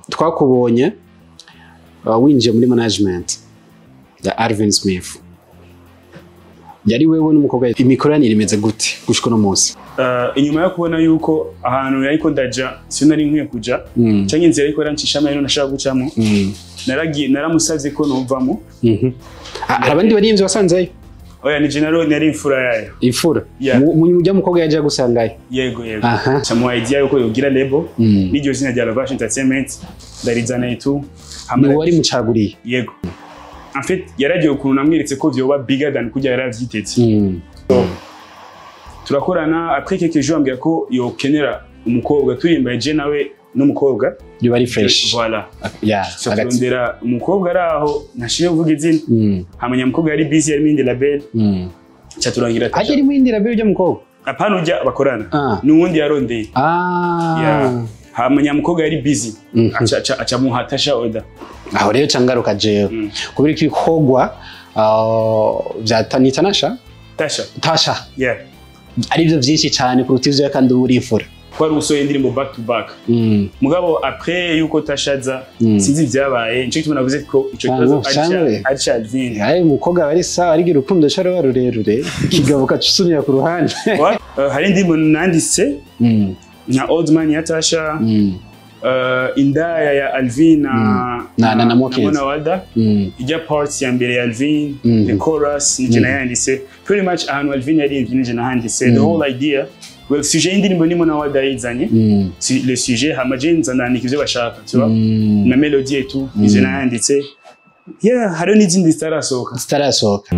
twakubonye uh, winjiye muri management ya Alvin Smith yari wewe n'umukobwa imikoranire imeze gute gushika uno munsi Uh, inyuma yo kubona yuko ahantu yariko ndaja siyo nari nkwiye kuja Mm. canke inzira ariko yarancisha amahera nashaka gucamo Mm. naragiye naramusavye ko novamo Mhm. Ah, hari abandi barinzi wasanzeyo oya ni general nari imfura yayo imfura Yeah. Mu- mu mujya mukobwa yaje gusangayo yego yego aha camuha idea yuko yogira label Mm. n'iryo zina rya Lavage Entertainment ndarizana itu ni wari mucaguriye yego en fait yaragiye ukuntu namweretse ko vyoba bigger than kurya yaravyiteze Mm. turakorana après quelques jours ambwira ko yokenera umukobwa turimbaye je nawe n'umukobwa biba ari fresh voilà yeah Ca hagati turondera umukobwa ari aho ntashiye kuvuga izina Mm. hamenya umukobwa yari busy yarimo indi label Mm. ca turangira hajya ari mwindira be ujya mukobwa apana ujya bakorana Ah. n'uwundi yarondeye ah Yeah. hamenya umukobwa yari busy Mhm. aca aca- aca muha tasha order aho rero cangaruka jewe Mm. kubera ko ibikorwa uh, vya Tani Tanasha tasha Tasha yeah ari byo byinshi cyane kuruta ivyo kandi uba urifura kwari usohoye indirimbo back to back Mm. mugabo après yuko tasha aza Mm. sinzi ivyabaye nico gituma navuze ko ico Ah, kibazo no, ari cyane. ca- ari ca Alvin Aye umukobwa bari sawa arigira urukundo cyo ruba rurerure kigabo kacusunira ku ruhande Wa- uh, hari indirimbo nanditse Mm. nka old man ya tasha Mm. uh, indaya ya Alvin na Na- na- na Mokins. Mona Walda Mm. ijya parts ya mbere ya Alvin Mhm. the chorus nije nayanditse pretty much ahantu Alvin yaririmbye nije nahanditse the whole idea well sujet y'indirimbo ni Mona Walda yizanye Mm. Si- le sujet hama je nza nandika ivyo bashaka tu vois Mm. na melody et tout nije nayanditse yeah hariho n'izindi zitarasohoka zitarasohoka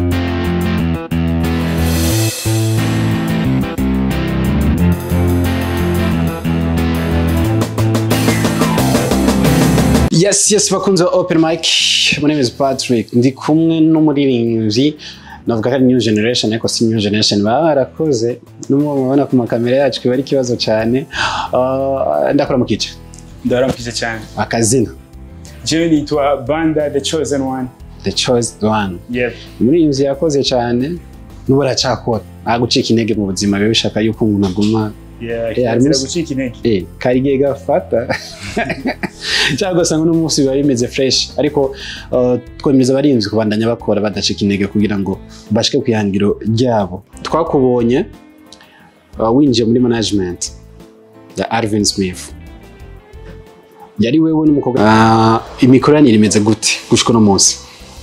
yes yes bakunze ba open mic my name is patrick ndi kumwe n'umuririmbyi navuga ko ari new generation ariko si new generation baba barakoze n'umwe mubona ku makamera yacu kiba ari ikibazo cyane Ah, ndakora mu kice ndaramukije cyane akazina jewe nitwa Banda the chosen one the choice one yeah umuririmbyi yakoze cyane n'ubu aracyakora nta gucika intege mu buzima biba bishaka yuko umuntu aguma yeah harimo kirazira s- gucika intege eh, kari igihe gafata cyangwa ugasanga uno munsi biba bimeze fresh ariko uh, twemeza abarinzi kubandanya bakora badacika intege kugira ngo bashike ku ihangiro ryabo twakubonye uh, winjiye muri management ya Alvin Smith yari wewe n'umukobwa uh, imikoranire imeze gute gushika uno munsi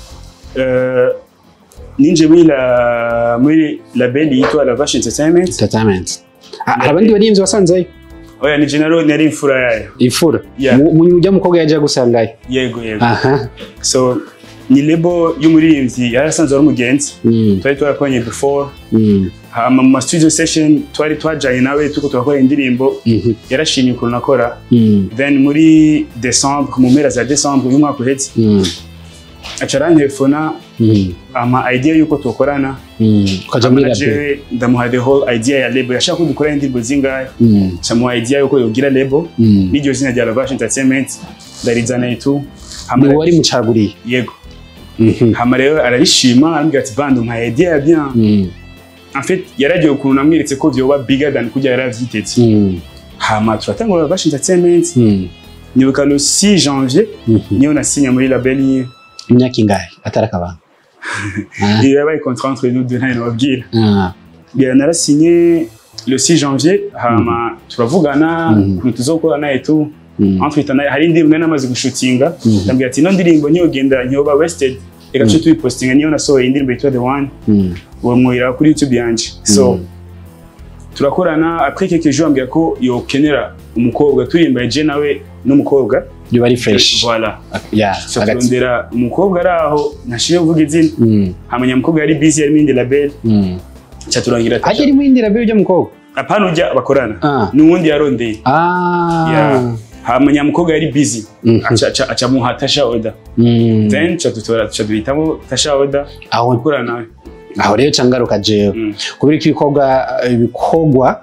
Euh, ninje muri la muri label yitwa Lavage Entertainment entertainment Ah, hari abandi barinzi wasanzeyo oya ni general nari imfura yayo imfura Yeah. Mu- mu mujya mukobwa yaje gusangayo yego yego aha so ni lebo y'umuririmbyi yari asanzwe ari umugenzi Mm, twari twarakoranye before mm, hama mu ma studio session twari twajanye nawe turiko turakora indirimbo mhm, yarashimye ukuntu nakora mm, then muri decembre mu mpera za decembre y'umwaka uheze mm, aca arantelefona mm, ama idea y'uko tukorana mm. ukaja muri Hama na label jewe ndamuha the whole idea ya label yashaka ko dukorana indirimbo zingahe Mm, camuha idea y'uko yogira label mm. n'iryo zina rya Lavage Entertainment ndarizana itu ni hama wari mucaguriye yego Mhm, hama rero ararishima arambwira ati bandi umpaye idea ya bien mm, en fait yaragiye ukuntu namweretse ko vyoba bigger than kurya yaravyiteze mm, hama turatangura Lavage Entertainment mm, nibuka le 6 janvier mhm. niyo nasinya muri label yiwe imyaka ingahe atari akabanga Ah, iyo yabaye contrat entre nous deux ntayo nababwira ah, Yeah, narasinye le 6 janvier hama turavugana Mhm. ukuntu tuzokorana et tout mm, entre temps hari indirimbo nari namaze gushutinga Mhm. ndambwira ati ino ndirimbo ntiyogenda ntiyoba wasted reka tuce tuyipostinga niyo nasohoye indirimbo yitwa the one mm, uwo mwira kuri youtube yanje so mm, turakorana après quelques jours ambwira ko yokenera umukobwa turimbaye je nawe n'umukobwa biba ari fresh voilà yeah so hagati turondera umukobwa ari aho ntashiye kuvuga izina Mm, hamenya umukobwa yari busy yarimo indi label mm. ca turangira hajya ari mwindi label ujya mukobwa apana ujya bakorana Ah. n'uwundi yarondeye ah Yeah. hamenya umukobwa yari busy Mhm. aca aca- aca muha tasha order Mm. then ca dutora ca duhitamo tasha order aho gukorana nawe aho rero cangaruka jewe Mm. kubera ko ibikorwa ibikorwa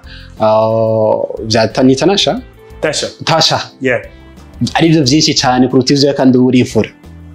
uh, vya Tani Tanasha tasha Tasha yeah ari byo byinshi cyane kuruta ivyo kandi uba urifura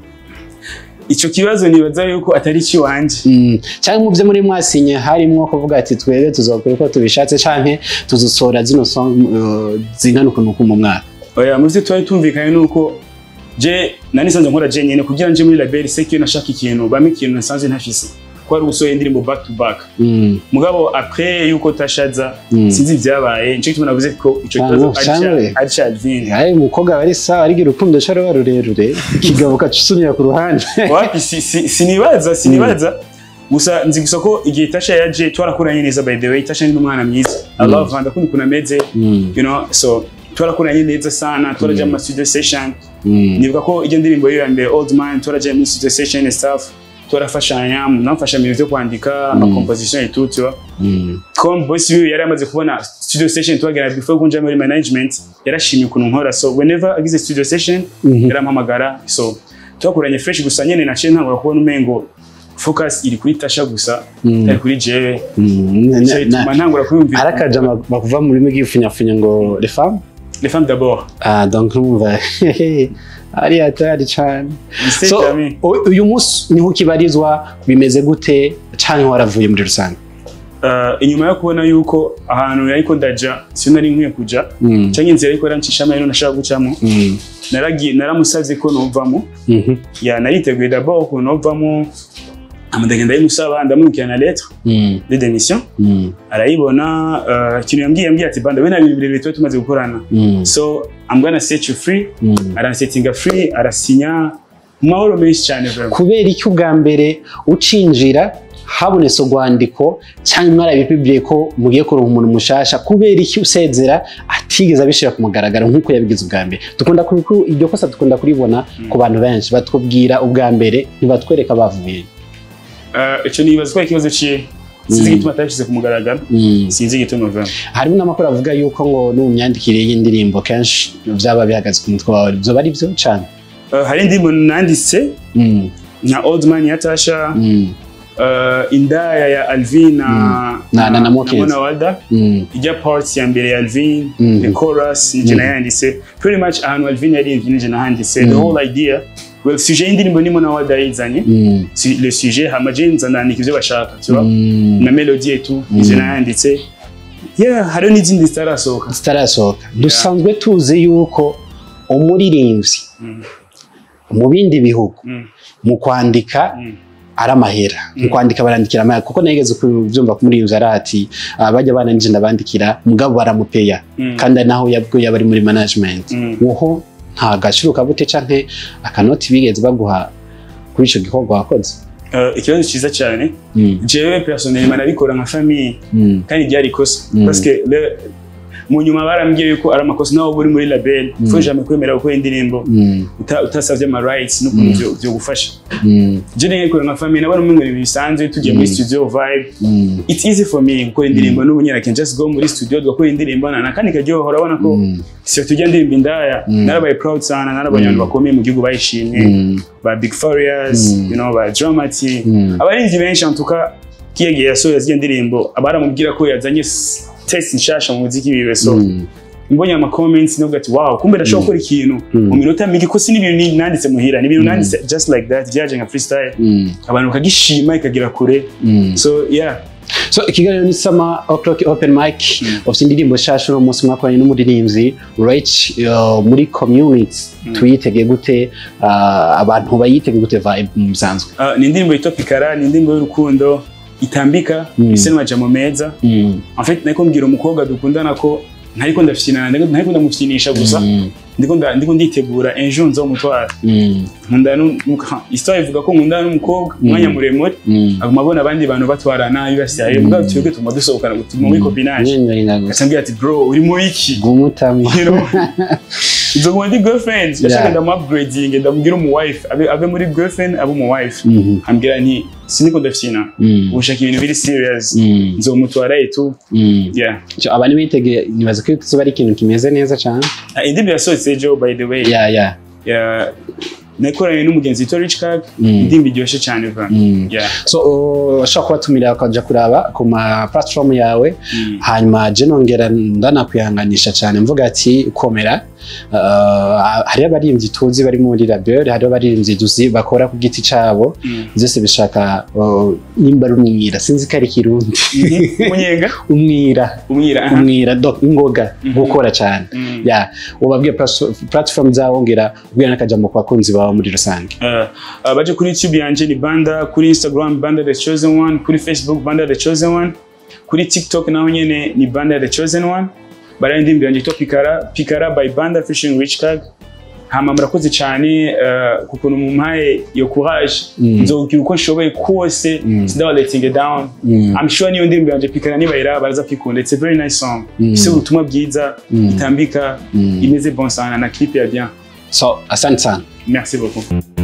ico kibazo nibaza yuko atari ikiwanje Mm, cyangwa mu byo muri mwasinye harimwo kuvuga ati twebwe tuzokora uko tubishatse canke tuzosohora zino song uh, zingana ukuntu uku mu mwaka oya mu byo twari tumvikanye nuko je nari nsanzwe nkora je nyene kugira nje muri label c'est que nashaka ikintu bamwe ikintu nasanzwe ntafise ko ari gusohora indirimbo back to back Mm. mugabo après yuko tashaza Mm. sinzi ibyabaye nico gituma navuze ko ico Ah, kibazo no, shanwe. ari ca Alvin Aye umukobwa bari sawa arigira urukundo cyo ruba rurerure ikigabo kacusunira ku ruhande wapi si- si- sinibaza sinibaza gusa nzi gusa ko igihe tasha yaje twarakuranye neza by the way tasha ni umwana mwiza i Mm. love her ndakunda ukuntu ameze Mm. you know so twarakuranye neza sana twaraja mu ma studio session Mm. nibuka ko iyo ndirimbo yiyo ya mbere old man twaraja muri studio session and stuff twarafashanya namfasha mu bintu byo kwandika ama composition et tout tu vois Mm. comme boss wiwe yari amaze kubona studio session twagera before kunja muri management yarashimye ukuntu nkora so whenever agize studio session Mhm. yarampamagara so twakuranye fresh gusa nyene naciye ntangura kubona umengo focus iri kuri tasha gusa Mm. itari kuri jewe Mm. Na- Nico na- gituma ntangura kwiyumvira arakaja bakuva mu rurimi rw'ifunyafunya ngo les femmes les femmes d'abord ah donc numva ari hatari cyane Mistake so yami. u- uyu munsi niho ukibarizwa bimeze gute canke waravuye muri rusange Uh, inyuma yo kubona yuko ahantu yariko ndaja sinari nkwiye kuja Mm. canke inzira ariko yarancishamwo rero nashaka gucamo Mm. naragiye naramusavye ko novamo Mhm. ya nariteguye d'abord ukuntu novamo amudagenda ndayimusaba ndamwibukira na lettre Mm. de démission Mm. arayibona uh, ikintu yambwiye yambwiye ati banda we na bintu birebire tuba tumaze gukorana Mm. so I'm gonna set you free Mm. aransetinga free arasinya mu mahoro menshi cyane vraiment kubera iki ubwa mbere ucinjira habonetse urwandiko cyangwa mwarabipibiye ko mugiye kuronka umuntu mushasha kubera iki usezera atigeze abishyira ku mugaragaro nk'uko yabigize ubwa mbere dukunda ku- ku- iryo kosa dukunda kuribona ku bantu benshi batubwira ubwa mbere ntibatwereka bavuye Uh, ico nibaza ko ari ikibazo ciye sinzi igituma atabishyize ku mugaragaro sinzi igituma vraiment harimo n'amakuru avuga yuko ngo no mu myandikire y'indirimbo kenshi byaba bihagaze ku mutwe wawe byoba ari byo cyane Uh, hari indirimbo nanditse Mm, nka old man ya tasha mm, uh, indaya ya alvin na Na- na- na Mokezi. Mona walda mm, ijya parts ya mbere ya alvin Mhm. the chorus nije nayanditse pretty much ahantu alvin yaririmbye nije nahanditse the Mhm. whole idea well sujet y'indirimbo ni Mona walda yayizanye mm, Si- le sujet hama je nza ndandika ivyo bashaka tu vois mm. na melody et tout nije nayanditse yeah hariho n'izindi zitarasohoka zitarasohoka dusanzwe tuzi yuko umuririmbyi Mm. mu bindi bihugu Mm. mu kwandika Mm. ari amahera mu kwandika barandikira amahera kuko nageze kubyumva ko umuririmbyi ari ati "Ah, bajya bananije ndabandikira mugabo baramupeya Mm. kandi ari naho yabwo yaba ari muri management Mm. woho nta gaciro kabute canke akanoti bigeze baguha kuri ico gikorwa wakoze Uh, ikibazo ciza cyane Mm, jewe personnellement nabikora nka famille mm, kandi ryari ikosa Mm. parce que le- mu nyuma barambwiye yuko ari amakosa nawe uba uri muri label Mm. faut jamais kwemera gukora indirimbo mm, uta- utasavye ama rights n'ukuntu vyo- vyogufasha mm, je nabikora nka famille nabona umwe ibintu bisanzwe tugiye muri Mm. studio vibe mm, it's easy for me gukora indirimbo n'ubu nyine I can just go muri studio tugakora indirimbo na kandi karyoha urabona ko mm, si tujya ndirimba indaya Mm. narabaye proud sana narabonye Mm. abantu bakomeye mu gihugu bayishimye mm, ba big farious Mm. you know ba dramati mm. abarinzi benshi antuka kiyagiye yasohoye ziriya ndirimbo abaramubwira ko yazanye s- test nshasha mu muziki wiwe so Mm, mbonye ama comments navuga ati wow kumbe ndashobora gukora ikintu Mm. mu minota mike ko si n'ibintu ni- nanditse muhira ni ibintu nanditse just like that byaje nka freestyle mm, abantu bakagishima ikagera kure mm. so yeah so ikiganiro ni sama o'clock open mic ufite indirimbo nshasha uno munsi mwakoranye n'umuririmbyi rach uh, muri community tuyitege gute uh, abantu bayitege gute vibe mu bisanzwe Ah, ni indirimbo yitwa pikara ni indirimbo y'urukundo itambika Mm. ise n'amajambo meza Mm, en fait nariko mbwira umukobwa dukundana ko ntariko ndafyinana ntariko ntariko ndamufyinisha gusa mm, ndiko nda- ndiko nditegura ejo nzomutwara mm, nkunda nu- nuka- histoire ivuga ko nkundana n'umukobwa umwanya muremure mm. aguma abona abandi bantu batwarana bibasyaye mugabo twebwe tuma dusohokana gutuma muri copinage Nyenyenga gusa. akambwira ati bro uri mu iki Gumutami. You know? nzoguma ndi girlfriend yashaka Yeah. ndamu upgrading ndamubwira umu wife abe abe muri girlfriend abe umu wife Mhm, ambwira nti siniko ndafyina mm, ushaka ibintu biri serious mm, nzomutwara etu mm. yeah So, abantu bitege nibaza ko kizoba ari ikintu kimeze neza cyane Ah, indirimbo yasohotse ejo by the way ya ya ya nakoranye n'umugenzi witwa Rich Kag Mm. indirimbo iryoshye cyane va Mm. yeah so uh, ushobora kubatumira bakaja kuraba ku ma platform yawe Mm. hanyuma je nongera ndanakwihanganisha cyane mvuga ati komera uh, hariho abaririmbyi tuzi bari muri label hariho abaririmbyi tuzi bakora ku giti cabo Mm. byose bishaka uh, nimba ari umwira sinzi ko ari ikirundi umunyenga umwira umwira aha. umwira do ingoga Mhm. gukora cyane Mm. ya ubabwiye plas- platform zawo ngira ubwira n'akajambo ku bakunzi bawe muri rusange Uh, uh, baje kuri youtube yanje ni banda kuri instagram banda the chosen one kuri facebook banda the chosen one kuri tiktok naho nyene ni banda the chosen one baraye indirimbo yanje yitwa pikara pikara by banda fishing rich card hama murakoze cyane uh, kukuntu mumpaye iyo courage Mm. nzogira uko nshoboye kose Mm. sindawa letting it down Mm. I'm sure niyo ndirimbo yanje pikara nibayira baraza kwikunda it's a very nice song Mm. ifise ubutumwa bwiza Mm. itambika Mm. imeze bon sana na clip ya bien so asante sana merci beaucoup